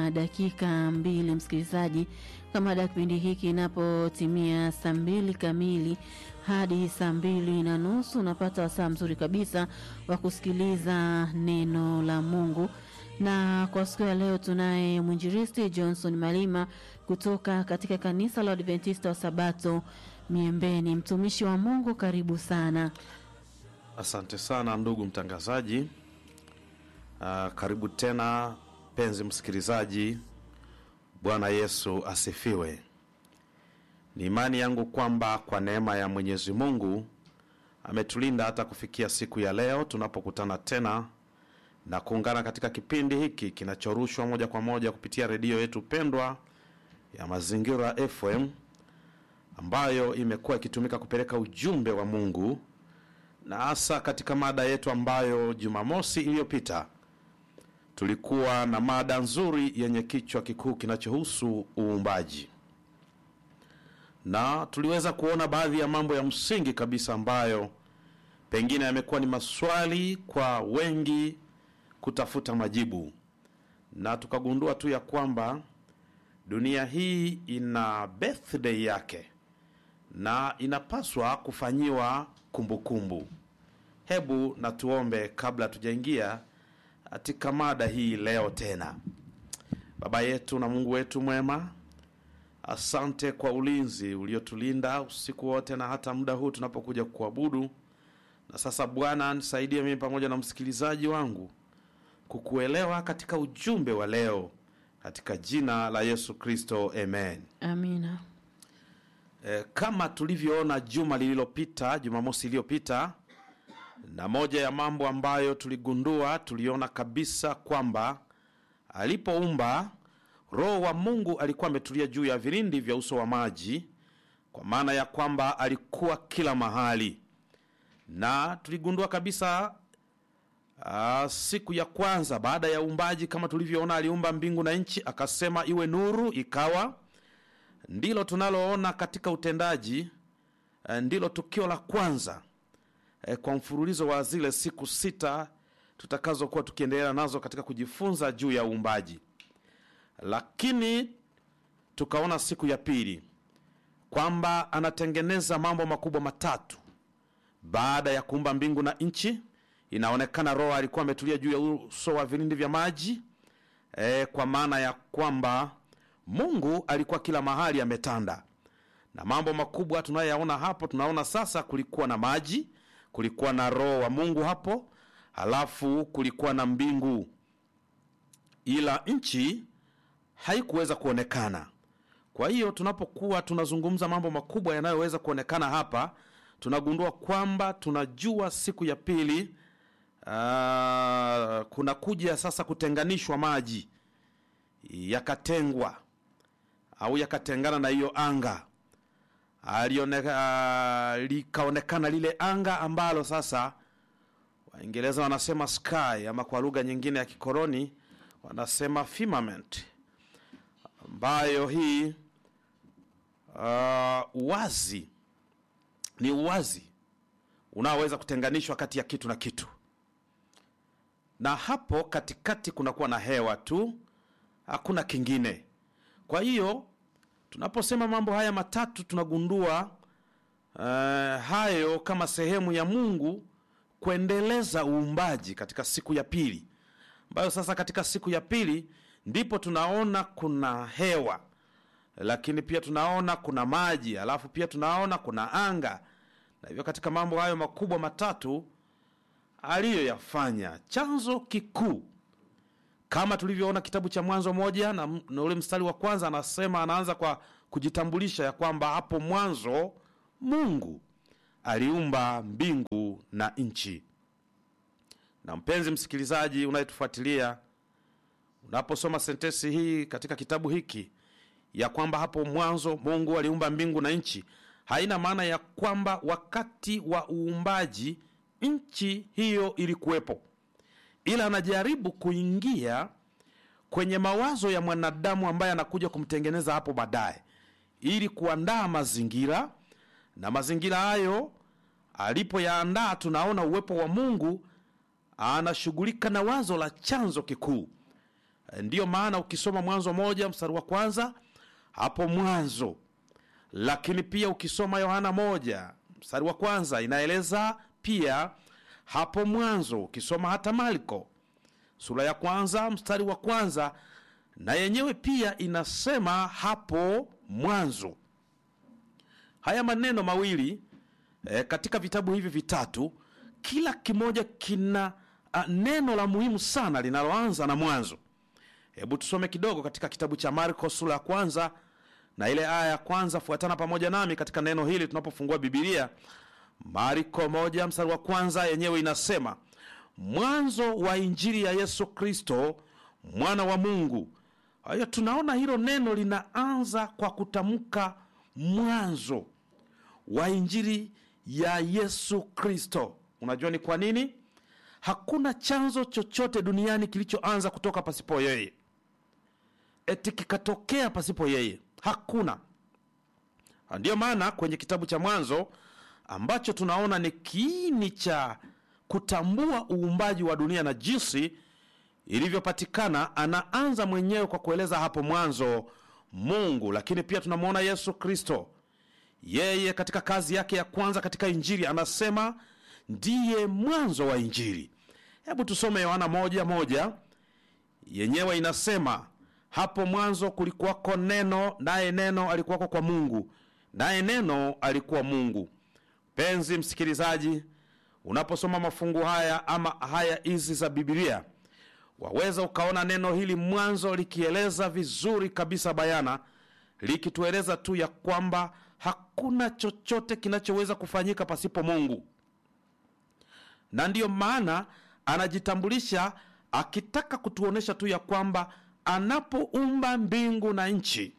na dakika mbili, msikilizaji, kama da kipindi hiki inapotimia saa mbili kamili hadi saa mbili na nusu unapata wasaa mzuri kabisa wa kusikiliza neno la Mungu na kwa siku ya leo tunaye mwinjilisti Johnson Malima kutoka katika kanisa la Adventista wa Sabato Miembeni. Mtumishi wa Mungu, karibu sana. Asante sana ndugu mtangazaji. Uh, karibu tena penzi msikilizaji. Bwana Yesu asifiwe. Ni imani yangu kwamba kwa neema ya Mwenyezi Mungu ametulinda hata kufikia siku ya leo tunapokutana tena na kuungana katika kipindi hiki kinachorushwa moja kwa moja kupitia redio yetu pendwa ya Mazingira FM ambayo imekuwa ikitumika kupeleka ujumbe wa Mungu na hasa katika mada yetu ambayo Jumamosi iliyopita tulikuwa na mada nzuri yenye kichwa kikuu kinachohusu uumbaji, na tuliweza kuona baadhi ya mambo ya msingi kabisa ambayo pengine yamekuwa ni maswali kwa wengi kutafuta majibu, na tukagundua tu ya kwamba dunia hii ina birthday yake na inapaswa kufanyiwa kumbukumbu. Hebu na tuombe kabla tujaingia katika mada hii leo tena. Baba yetu na Mungu wetu mwema, asante kwa ulinzi uliotulinda usiku wote na hata muda huu tunapokuja kuabudu. Na sasa Bwana, nisaidie mimi pamoja na msikilizaji wangu kukuelewa katika ujumbe wa leo, katika jina la Yesu Kristo, amen. Amina. E, kama tulivyoona juma lililopita, Jumamosi iliyopita, na moja ya mambo ambayo tuligundua, tuliona kabisa kwamba alipoumba Roho wa Mungu alikuwa ametulia juu ya vilindi vya uso wa maji, kwa maana ya kwamba alikuwa kila mahali, na tuligundua kabisa Aa, siku ya kwanza baada ya uumbaji, kama tulivyoona, aliumba mbingu na nchi, akasema iwe nuru, ikawa. Ndilo tunaloona katika utendaji, ndilo tukio la kwanza e, kwa mfululizo wa zile siku sita tutakazokuwa tukiendelea nazo katika kujifunza juu ya uumbaji. Lakini tukaona siku ya pili kwamba anatengeneza mambo makubwa matatu baada ya kuumba mbingu na nchi. Inaonekana Roho alikuwa ametulia juu ya uso wa vilindi vya maji e, kwa maana ya kwamba Mungu alikuwa kila mahali ametanda, na mambo makubwa tunayoyaona hapo, tunaona sasa kulikuwa na maji, kulikuwa na Roho wa Mungu hapo, halafu kulikuwa na mbingu, ila nchi haikuweza kuonekana. Kwa hiyo tunapokuwa tunazungumza mambo makubwa yanayoweza kuonekana hapa, tunagundua kwamba tunajua siku ya pili Uh, kuna kuja sasa kutenganishwa maji yakatengwa au yakatengana na hiyo anga alioneka, uh, likaonekana lile anga ambalo sasa Waingereza wanasema sky ama kwa lugha nyingine ya kikoloni wanasema firmament, ambayo hii uh, uwazi ni uwazi unaoweza kutenganishwa kati ya kitu na kitu na hapo katikati kunakuwa na hewa tu, hakuna kingine. Kwa hiyo tunaposema mambo haya matatu tunagundua uh, hayo kama sehemu ya Mungu kuendeleza uumbaji katika siku ya pili, ambayo sasa katika siku ya pili ndipo tunaona kuna hewa, lakini pia tunaona kuna maji, alafu pia tunaona kuna anga, na hivyo katika mambo hayo makubwa matatu aliyoyafanya chanzo kikuu kama tulivyoona kitabu cha Mwanzo moja na, na ule mstari wa kwanza anasema, anaanza kwa kujitambulisha ya kwamba hapo mwanzo Mungu aliumba mbingu na nchi. Na mpenzi msikilizaji unayetufuatilia, unaposoma sentensi hii katika kitabu hiki ya kwamba hapo mwanzo Mungu aliumba mbingu na nchi, haina maana ya kwamba wakati wa uumbaji nchi hiyo ilikuwepo, ila anajaribu kuingia kwenye mawazo ya mwanadamu ambaye anakuja kumtengeneza hapo baadaye, ili kuandaa mazingira, na mazingira hayo alipoyaandaa, tunaona uwepo wa Mungu anashughulika na wazo la chanzo kikuu ndiyo maana ukisoma mwanzo moja mstari wa kwanza hapo mwanzo lakini pia ukisoma yohana moja mstari wa kwanza inaeleza pia hapo mwanzo ukisoma hata marko sura ya kwanza mstari wa kwanza na yenyewe pia inasema hapo mwanzo haya maneno mawili e, katika vitabu hivi vitatu kila kimoja kina a, neno la muhimu sana linaloanza na mwanzo hebu tusome kidogo katika kitabu cha marko sura ya kwanza na ile aya ya kwanza fuatana pamoja nami katika neno hili tunapofungua bibilia marko moja mstari wa kwanza yenyewe inasema mwanzo wa injili ya yesu kristo mwana wa mungu kwa hiyo tunaona hilo neno linaanza kwa kutamka mwanzo wa injili ya yesu kristo unajua ni kwa nini hakuna chanzo chochote duniani kilichoanza kutoka pasipo yeye eti kikatokea pasipo yeye hakuna ndiyo maana kwenye kitabu cha mwanzo ambacho tunaona ni kiini cha kutambua uumbaji wa dunia na jinsi ilivyopatikana anaanza mwenyewe kwa kueleza hapo mwanzo mungu lakini pia tunamwona yesu kristo yeye katika kazi yake ya kwanza katika injili anasema ndiye mwanzo wa injili hebu tusome yohana moja moja yenyewe inasema hapo mwanzo kulikuwako neno naye neno alikuwako kwa mungu naye neno alikuwa mungu penzi msikilizaji unaposoma mafungu haya ama haya hizi za bibilia waweza ukaona neno hili mwanzo likieleza vizuri kabisa bayana likitueleza tu ya kwamba hakuna chochote kinachoweza kufanyika pasipo mungu na ndiyo maana anajitambulisha akitaka kutuonyesha tu ya kwamba anapoumba mbingu na nchi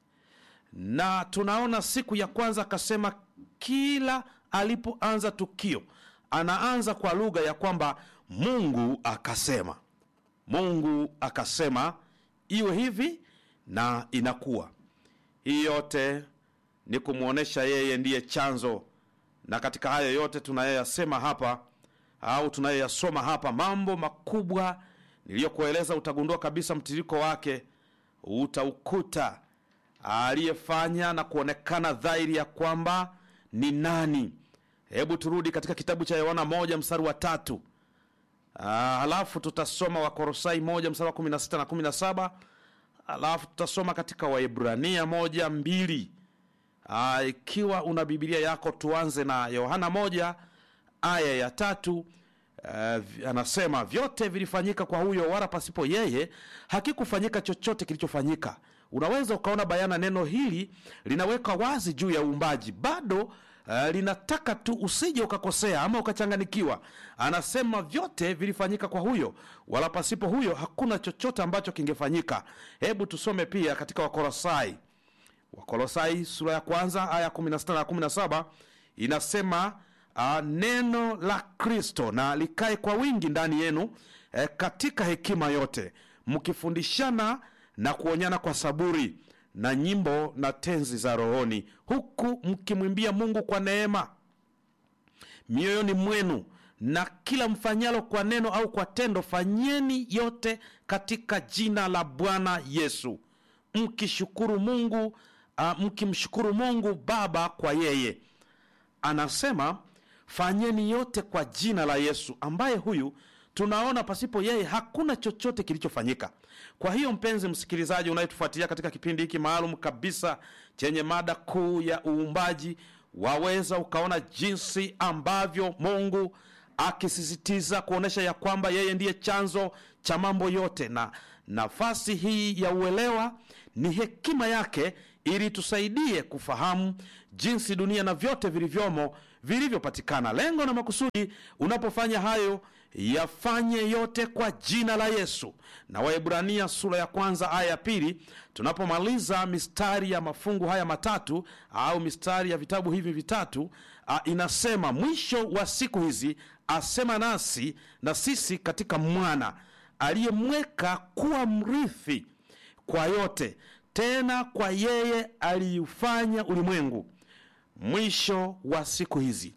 na tunaona siku ya kwanza akasema kila alipoanza tukio anaanza kwa lugha ya kwamba mungu akasema mungu akasema iwe hivi na inakuwa hii yote ni kumwonyesha yeye ndiye chanzo na katika hayo yote tunayoyasema hapa au tunayoyasoma hapa mambo makubwa niliyokueleza utagundua kabisa mtiririko wake utaukuta aliyefanya na kuonekana dhahiri ya kwamba ni nani hebu turudi katika kitabu cha yohana moja mstari wa tatu Ah, halafu tutasoma wakorosai moja mstari wa kumi na sita na kumi na saba halafu tutasoma katika waebrania moja mbili Ah, ikiwa una bibilia yako tuanze na yohana moja aya ya tatu Uh, anasema vyote vilifanyika kwa huyo wala pasipo yeye hakikufanyika chochote kilichofanyika unaweza ukaona bayana neno hili linaweka wazi juu ya uumbaji bado uh, linataka tu usije ukakosea ama ukachanganikiwa anasema vyote vilifanyika kwa huyo wala pasipo huyo hakuna chochote ambacho kingefanyika hebu tusome pia katika wakolosai wakolosai sura ya kwanza aya 16 na 17 inasema uh, neno la kristo na likae kwa wingi ndani yenu eh, katika hekima yote mkifundishana na kuonyana kwa saburi na nyimbo na tenzi za rohoni huku mkimwimbia mungu kwa neema mioyoni mwenu na kila mfanyalo kwa neno au kwa tendo fanyeni yote katika jina la bwana yesu mkishukuru mungu uh, mkimshukuru mungu baba kwa yeye anasema fanyeni yote kwa jina la yesu ambaye huyu tunaona pasipo yeye hakuna chochote kilichofanyika kwa hiyo mpenzi msikilizaji unayetufuatilia katika kipindi hiki maalum kabisa chenye mada kuu ya uumbaji waweza ukaona jinsi ambavyo mungu akisisitiza kuonyesha ya kwamba yeye ndiye chanzo cha mambo yote na nafasi hii ya uelewa ni hekima yake ili tusaidie kufahamu jinsi dunia na vyote vilivyomo vilivyopatikana lengo na makusudi unapofanya hayo yafanye yote kwa jina la yesu na waebrania sura ya kwanza aya ya pili tunapomaliza mistari ya mafungu haya matatu au mistari ya vitabu hivi vitatu a, inasema mwisho wa siku hizi asema nasi na sisi katika mwana aliyemweka kuwa mrithi kwa yote tena kwa yeye aliufanya ulimwengu mwisho wa siku hizi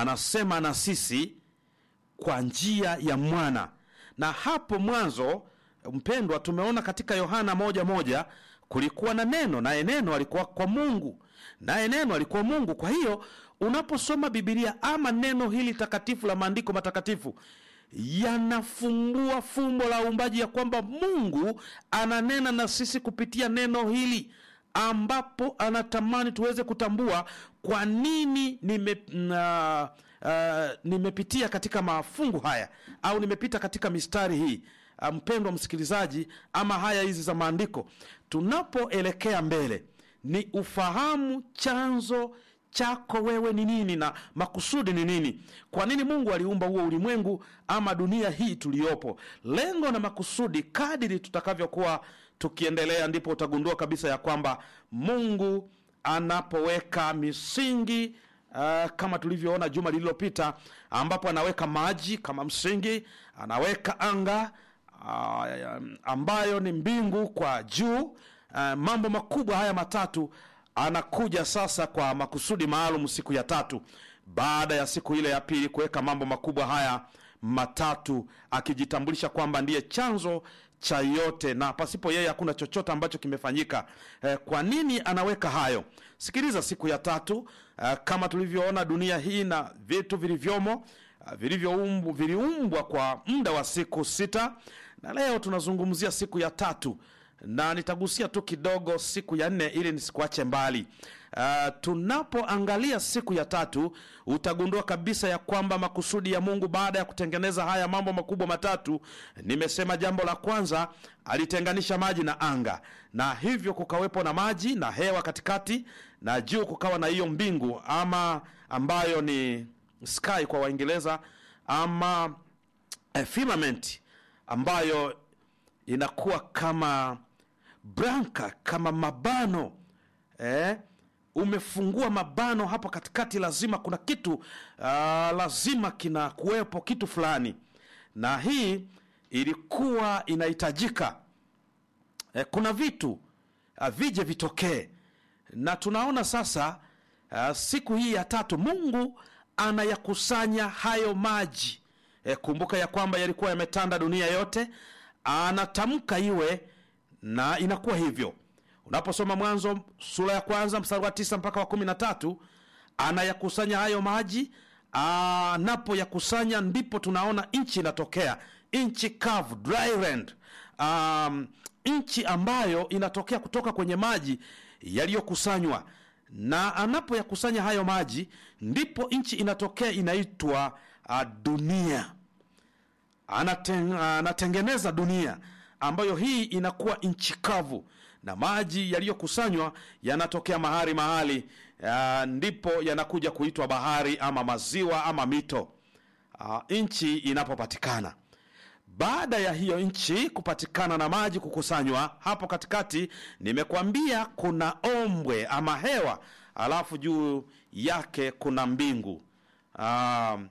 anasema na sisi kwa njia ya mwana na hapo mwanzo mpendwa tumeona katika yohana moja moja kulikuwa na neno naye neno alikuwa kwa mungu naye neno alikuwa mungu kwa hiyo unaposoma bibilia ama neno hili takatifu la maandiko matakatifu yanafungua fumbo la uumbaji ya kwamba mungu ananena na sisi kupitia neno hili ambapo anatamani tuweze kutambua kwa nini nime, uh, uh, nimepitia katika mafungu haya au nimepita katika mistari hii uh, mpendwa msikilizaji ama haya hizi za maandiko tunapoelekea mbele ni ufahamu chanzo chako wewe ni nini na makusudi ni nini kwa nini mungu aliumba huo ulimwengu ama dunia hii tuliyopo lengo na makusudi kadiri tutakavyokuwa tukiendelea ndipo utagundua kabisa ya kwamba mungu anapoweka misingi uh, kama tulivyoona juma lililopita ambapo anaweka maji kama msingi anaweka anga uh, ambayo ni mbingu kwa juu uh, mambo makubwa haya matatu anakuja sasa kwa makusudi maalum siku ya tatu baada ya siku ile ya pili kuweka mambo makubwa haya matatu akijitambulisha kwamba ndiye chanzo cha yote na pasipo yeye hakuna chochote ambacho kimefanyika eh, kwa nini anaweka hayo sikiliza siku ya tatu eh, kama tulivyoona dunia hii na vitu vilivyomo eh, vilivyoumbu viliumbwa kwa muda wa siku sita na leo tunazungumzia siku ya tatu na nitagusia tu kidogo siku ya nne ili nisikuache mbali uh, tunapoangalia siku ya tatu utagundua kabisa ya kwamba makusudi ya mungu baada ya kutengeneza haya mambo makubwa matatu nimesema jambo la kwanza alitenganisha maji na anga na hivyo kukawepo na maji na hewa katikati na juu kukawa na hiyo mbingu ama ambayo ni sky kwa waingereza ama eh, firmament ambayo inakuwa kama branka kama mabano eh? umefungua mabano hapo katikati lazima kuna kitu uh, lazima kina kuwepo kitu fulani na hii ilikuwa inahitajika eh, kuna vitu uh, vije vitokee na tunaona sasa uh, siku hii ya tatu mungu anayakusanya hayo maji eh, kumbuka ya kwamba yalikuwa yametanda dunia yote anatamka iwe na inakuwa hivyo unaposoma mwanzo sura ya kwanza mstari wa tisa mpaka wa kumi na tatu anayakusanya hayo maji anapoyakusanya ndipo tunaona nchi inatokea nchi kavu dry land um, nchi ambayo inatokea kutoka kwenye maji yaliyokusanywa na anapoyakusanya hayo maji ndipo nchi inatokea inaitwa uh, dunia Anateng, anatengeneza dunia ambayo hii inakuwa nchi kavu na maji yaliyokusanywa yanatokea mahali mahali uh, ndipo yanakuja kuitwa bahari ama maziwa ama mito uh, nchi inapopatikana baada ya hiyo nchi kupatikana na maji kukusanywa hapo katikati nimekwambia kuna ombwe ama hewa alafu juu yake kuna mbingu uh,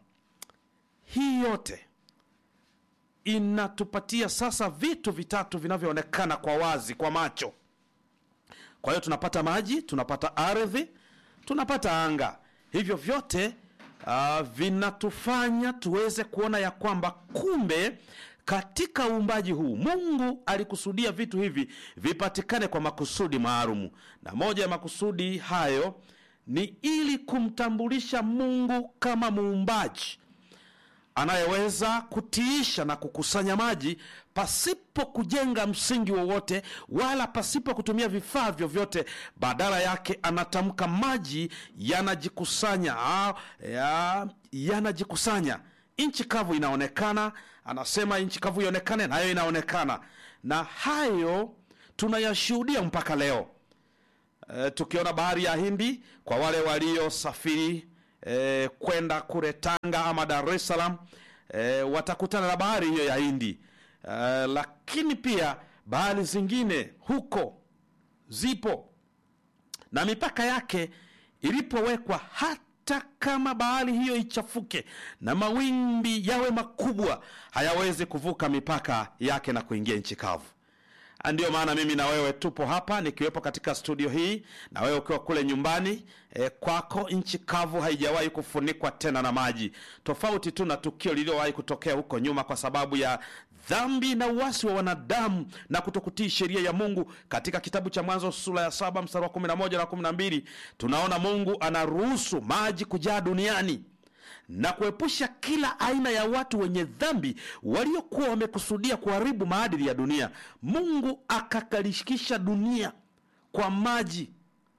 hii yote inatupatia sasa vitu vitatu vinavyoonekana kwa wazi kwa macho kwa hiyo tunapata maji tunapata ardhi tunapata anga hivyo vyote uh, vinatufanya tuweze kuona ya kwamba kumbe katika uumbaji huu mungu alikusudia vitu hivi vipatikane kwa makusudi maalumu na moja ya makusudi hayo ni ili kumtambulisha mungu kama muumbaji anayeweza kutiisha na kukusanya maji pasipo kujenga msingi wowote wala pasipo kutumia vifaa vyovyote badala yake anatamka maji yanajikusanya ya, yanajikusanya nchi kavu inaonekana anasema nchi kavu ionekane nayo inaonekana na hayo tunayashuhudia mpaka leo e, tukiona bahari ya hindi kwa wale waliosafiri e, kwenda kule tanga ama dar es salaam e, watakutana na bahari hiyo ya hindi e, lakini pia bahari zingine huko zipo na mipaka yake ilipowekwa hata kama bahari hiyo ichafuke na mawimbi yawe makubwa hayawezi kuvuka mipaka yake na kuingia nchi kavu ndiyo maana mimi na wewe tupo hapa nikiwepo katika studio hii na wewe ukiwa kule nyumbani e, kwako nchi kavu haijawahi kufunikwa tena na maji tofauti tu na tukio lililowahi kutokea huko nyuma kwa sababu ya dhambi na uasi wa wanadamu na kutokutii sheria ya mungu katika kitabu cha mwanzo sura ya saba mstari wa 11 na 12 tunaona mungu anaruhusu maji kujaa duniani na kuepusha kila aina ya watu wenye dhambi waliokuwa wamekusudia kuharibu maadili ya dunia mungu akakalishikisha dunia kwa maji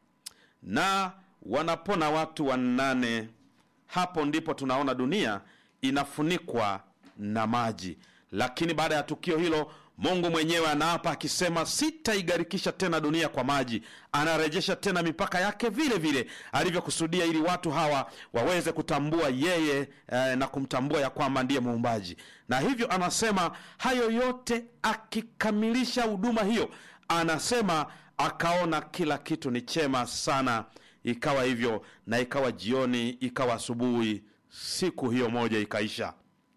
na wanapona watu wanane hapo ndipo tunaona dunia inafunikwa na maji lakini baada ya tukio hilo mungu mwenyewe anaapa akisema sitaigarikisha tena dunia kwa maji anarejesha tena mipaka yake vile vile alivyokusudia ili watu hawa waweze kutambua yeye eh, na kumtambua ya kwamba ndiye muumbaji na hivyo anasema hayo yote akikamilisha huduma hiyo anasema akaona kila kitu ni chema sana ikawa hivyo na ikawa jioni ikawa asubuhi siku hiyo moja ikaisha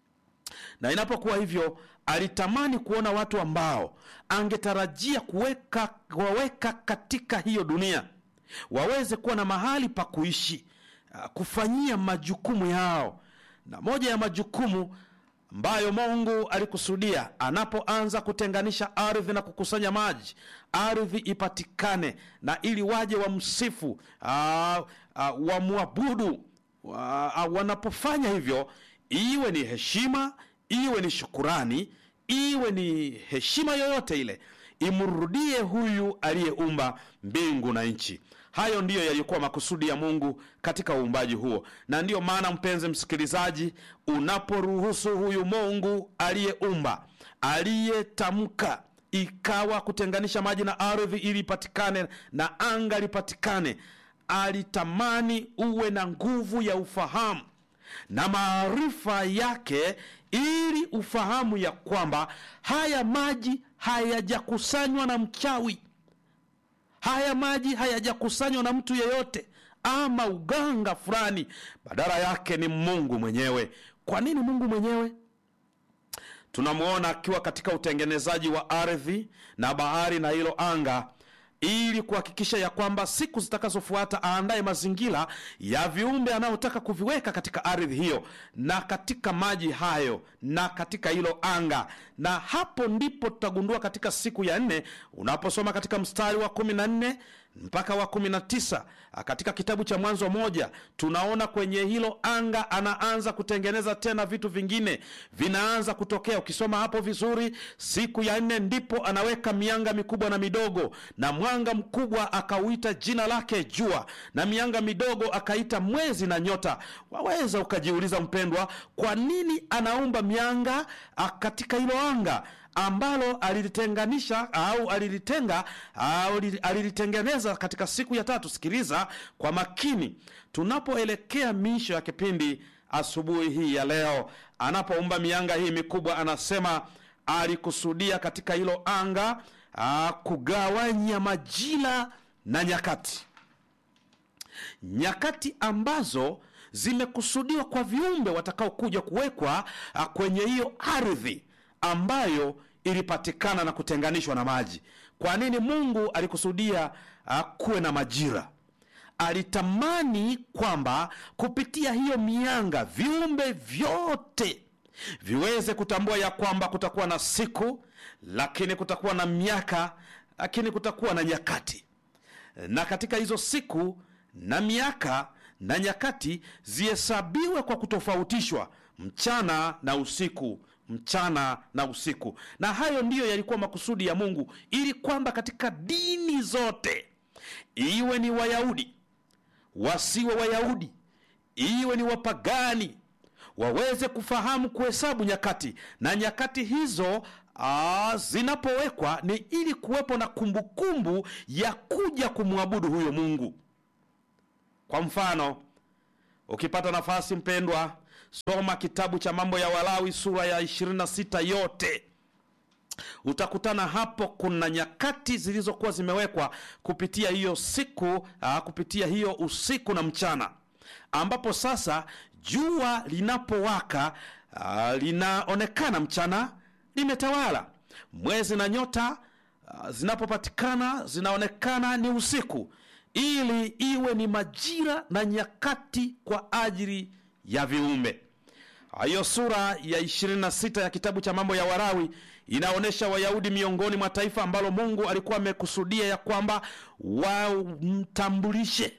na inapokuwa hivyo alitamani kuona watu ambao angetarajia kuweka kuwaweka katika hiyo dunia waweze kuwa na mahali pa kuishi ah, kufanyia majukumu yao na moja ya majukumu ambayo mungu alikusudia anapoanza kutenganisha ardhi na kukusanya maji ardhi ipatikane na ili waje wamsifu ah, ah, wamwabudu wa, ah, wanapofanya hivyo iwe ni heshima iwe ni shukurani iwe ni heshima yoyote ile imrudie huyu aliyeumba mbingu na nchi hayo ndiyo yalikuwa makusudi ya mungu katika uumbaji huo na ndiyo maana mpenzi msikilizaji unaporuhusu huyu mungu aliyeumba aliyetamka ikawa kutenganisha maji na ardhi ili ipatikane na anga lipatikane alitamani uwe na nguvu ya ufahamu na maarifa yake ili ufahamu ya kwamba haya maji hayajakusanywa na mchawi haya maji hayajakusanywa na mtu yeyote ama uganga fulani badala yake ni mungu mwenyewe kwa nini mungu mwenyewe tunamwona akiwa katika utengenezaji wa ardhi na bahari na hilo anga ili kuhakikisha ya kwamba siku zitakazofuata aandaye mazingira ya viumbe anayotaka kuviweka katika ardhi hiyo na katika maji hayo na katika hilo anga na hapo ndipo tutagundua katika siku ya nne unaposoma katika mstari wa kumi na nne mpaka wa kumi na tisa katika kitabu cha mwanzo moja tunaona kwenye hilo anga anaanza kutengeneza tena vitu vingine vinaanza kutokea ukisoma hapo vizuri siku ya nne ndipo anaweka mianga mikubwa na midogo na mwanga mkubwa akauita jina lake jua na mianga midogo akaita mwezi na nyota waweza ukajiuliza mpendwa kwa nini anaumba mianga ah, katika hilo anga ambalo alilitenganisha au alilitenga au li- alilitengeneza katika siku ya tatu sikiliza kwa makini tunapoelekea miisho ya kipindi asubuhi hii ya leo anapoumba mianga hii mikubwa anasema alikusudia katika hilo anga aa, kugawanya majira na nyakati nyakati ambazo zimekusudiwa kwa viumbe watakaokuja kuwekwa ah, kwenye hiyo ardhi ambayo ilipatikana na kutenganishwa na maji kwa nini mungu alikusudia uh, kuwe na majira alitamani kwamba kupitia hiyo mianga viumbe vyote viweze kutambua ya kwamba kutakuwa na siku lakini kutakuwa na miaka lakini kutakuwa na nyakati na katika hizo siku na miaka na nyakati zihesabiwe kwa kutofautishwa mchana na usiku mchana na usiku na hayo ndiyo yalikuwa makusudi ya mungu ili kwamba katika dini zote iwe ni wayahudi wasiwe wayahudi iwe ni wapagani waweze kufahamu kuhesabu nyakati na nyakati hizo aa, zinapowekwa ni ili kuwepo na kumbukumbu ya kuja kumwabudu huyo mungu kwa mfano ukipata nafasi mpendwa soma kitabu cha mambo ya walawi sura ya 26 yote utakutana hapo kuna nyakati zilizokuwa zimewekwa kupitia hiyo siku aa, kupitia hiyo usiku na mchana ambapo sasa jua linapowaka aa, linaonekana mchana limetawala mwezi na nyota aa, zinapopatikana zinaonekana ni usiku ili iwe ni majira na nyakati kwa ajili ya viumbe hiyo sura ya 26 ya kitabu cha mambo ya Warawi inaonyesha Wayahudi miongoni mwa taifa ambalo Mungu alikuwa amekusudia ya kwamba wamtambulishe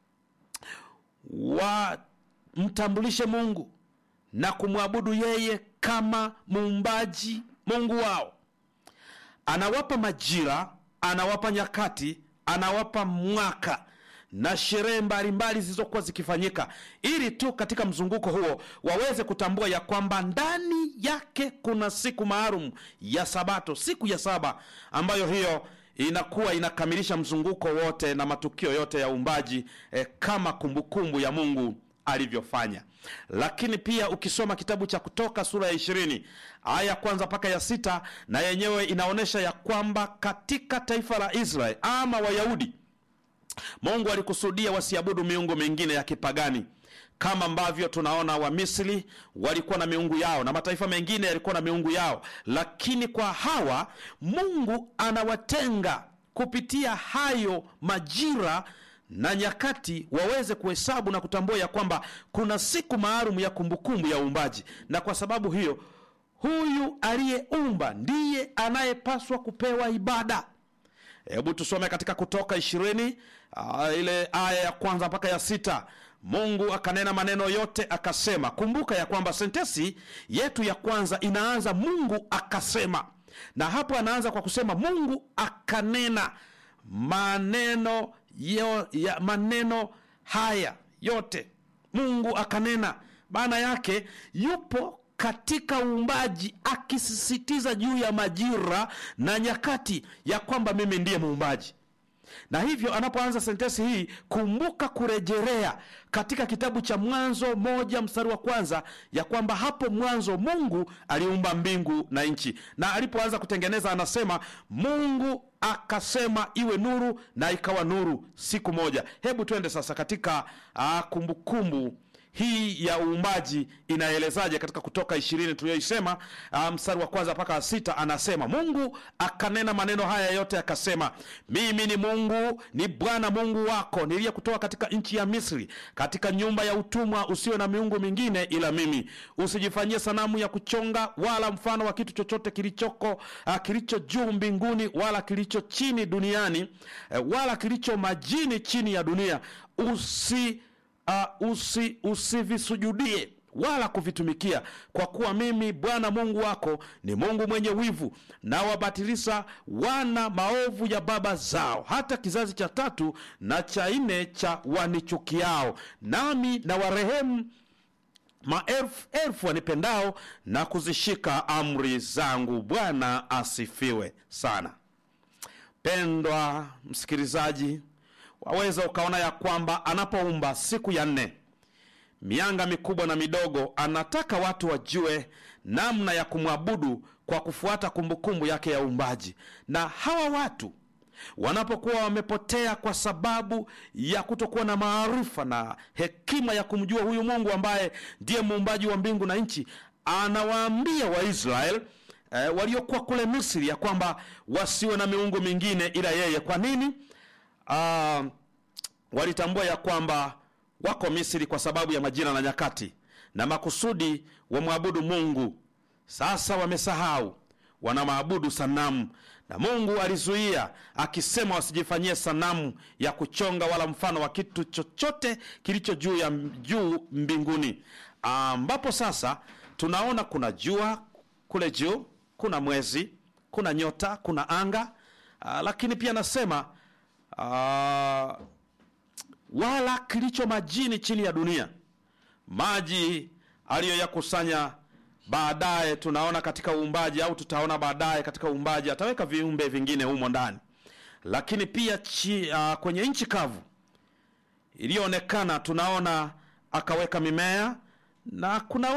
wamtambulishe Mungu na kumwabudu yeye kama muumbaji Mungu wao. Anawapa majira, anawapa nyakati, anawapa mwaka na sherehe mbalimbali zilizokuwa zikifanyika ili tu katika mzunguko huo waweze kutambua ya kwamba ndani yake kuna siku maalum ya Sabato, siku ya saba, ambayo hiyo inakuwa inakamilisha mzunguko wote na matukio yote ya uumbaji eh, kama kumbukumbu ya Mungu alivyofanya. Lakini pia ukisoma kitabu cha Kutoka sura ya ishirini aya ya kwanza mpaka ya sita na yenyewe inaonyesha ya kwamba katika taifa la Israeli ama Wayahudi Mungu alikusudia wasiabudu miungu mingine ya kipagani kama ambavyo tunaona Wamisri walikuwa na miungu yao na mataifa mengine yalikuwa na miungu yao, lakini kwa hawa Mungu anawatenga kupitia hayo majira na nyakati, waweze kuhesabu na kutambua ya kwamba kuna siku maalum ya kumbukumbu ya uumbaji, na kwa sababu hiyo huyu aliyeumba ndiye anayepaswa kupewa ibada. Hebu tusome katika Kutoka ishirini uh, ile aya ya kwanza mpaka ya sita. Mungu akanena maneno yote akasema. Kumbuka ya kwamba sentesi yetu ya kwanza inaanza Mungu akasema, na hapo anaanza kwa kusema Mungu akanena maneno yo, ya maneno haya yote. Mungu akanena, maana yake yupo katika uumbaji akisisitiza juu ya majira na nyakati ya kwamba mimi ndiye muumbaji. Na hivyo anapoanza sentensi hii, kumbuka kurejelea katika kitabu cha Mwanzo moja mstari wa kwanza ya kwamba hapo mwanzo Mungu aliumba mbingu na nchi, na alipoanza kutengeneza anasema Mungu akasema iwe nuru, na ikawa nuru siku moja. Hebu twende sasa katika uh, kumbukumbu hii ya uumbaji inaelezaje katika Kutoka ishirini tuliyoisema mstari um, wa kwanza mpaka sita. Anasema Mungu akanena maneno haya yote akasema, mimi ni Mungu, ni Bwana Mungu wako niliyekutoa katika nchi ya Misri, katika nyumba ya utumwa. Usiwe na miungu mingine ila mimi, usijifanyie sanamu ya kuchonga wala mfano wa kitu chochote kilichoko uh, kilicho juu mbinguni wala kilicho chini duniani uh, wala kilicho majini chini ya dunia usi Uh, usi usivisujudie wala kuvitumikia, kwa kuwa mimi Bwana Mungu wako ni Mungu mwenye wivu, na wabatilisha wana maovu ya baba zao, hata kizazi cha tatu na cha nne cha wanichukiao, nami na warehemu maelfu elfu wanipendao na kuzishika amri zangu. Bwana asifiwe sana. Pendwa msikilizaji waweza ukaona ya kwamba anapoumba siku ya nne, mianga mikubwa na midogo, anataka watu wajue namna ya kumwabudu kwa kufuata kumbukumbu yake ya uumbaji. Na hawa watu wanapokuwa wamepotea kwa sababu ya kutokuwa na maarifa na hekima ya kumjua huyu Mungu ambaye ndiye muumbaji wa mbingu na nchi, anawaambia Waisraeli eh, waliokuwa kule Misri ya kwamba wasiwe na miungu mingine ila yeye. Kwa nini? Uh, walitambua ya kwamba wako Misri kwa sababu ya majira na nyakati na makusudi wamwabudu Mungu. Sasa wamesahau, wanamwabudu sanamu, na Mungu alizuia akisema wasijifanyie sanamu ya kuchonga wala mfano wa kitu chochote kilicho juu ya juu mbinguni, ambapo sasa tunaona kuna jua kule juu, kuna mwezi, kuna nyota, kuna anga. Uh, lakini pia nasema Uh, wala kilicho majini chini ya dunia, maji aliyoyakusanya baadaye. Tunaona katika uumbaji au tutaona baadaye katika uumbaji ataweka viumbe vingine humo ndani, lakini pia chi, uh, kwenye nchi kavu iliyoonekana tunaona akaweka mimea na kuna